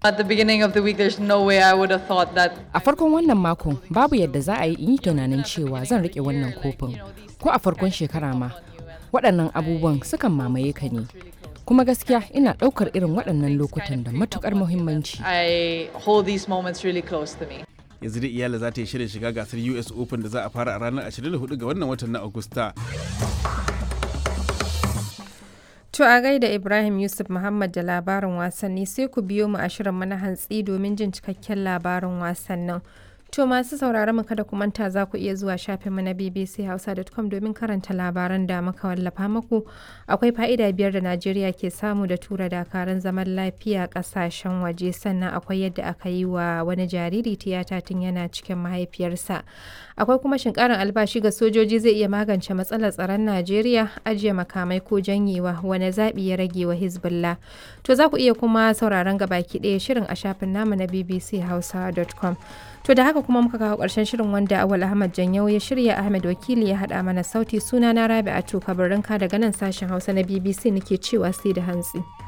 At the beginning of the week, there's no way I would have thought that. A farkon wannan makon babu yadda za a yi in yi tunanin cewa zan rike wannan kofin. Ko a farkon shekara ma, waɗannan abubuwan sukan mamaye ka ne. Kuma gaskiya ina ɗaukar irin waɗannan lokutan da matukar muhimmanci. I hold these moments really close to me. yanzu da iyala za ta yi shirin shiga gasar us open da za a fara a ranar 24 ga wannan watan na agusta To a gaida Ibrahim Yusuf Muhammad da labarin wasanni sai ku biyo mu a shirin na hantsi domin jin cikakken labarin wasannin. To masu sauraron mu kada ku manta za ku iya zuwa shafin mu na bbchausa.com domin karanta labaran da muka wallafa muku. Akwai fa'ida biyar da Najeriya ke samu da tura dakarun zaman lafiya kasashen waje sannan akwai yadda aka yi wa wani jariri tiyata tun yana cikin mahaifiyarsa. Akwai kuma shin karin albashi ga sojoji zai iya magance matsalar tsaron Najeriya ajiye makamai ko janyewa wani zaɓi ya rage wa Hezbollah. To za ku iya kuma sauraron gabaki ɗaya shirin a shafin namu na bbchausa.com. To da haka kuma muka kawo ƙarshen shirin wanda Awal Ahmad Janyau ya shirya Ahmed Wakili ya haɗa mana sauti suna na Rabi'atu Kabarinka daga nan sashen Hausa na BBC nake cewa sai da hantsi.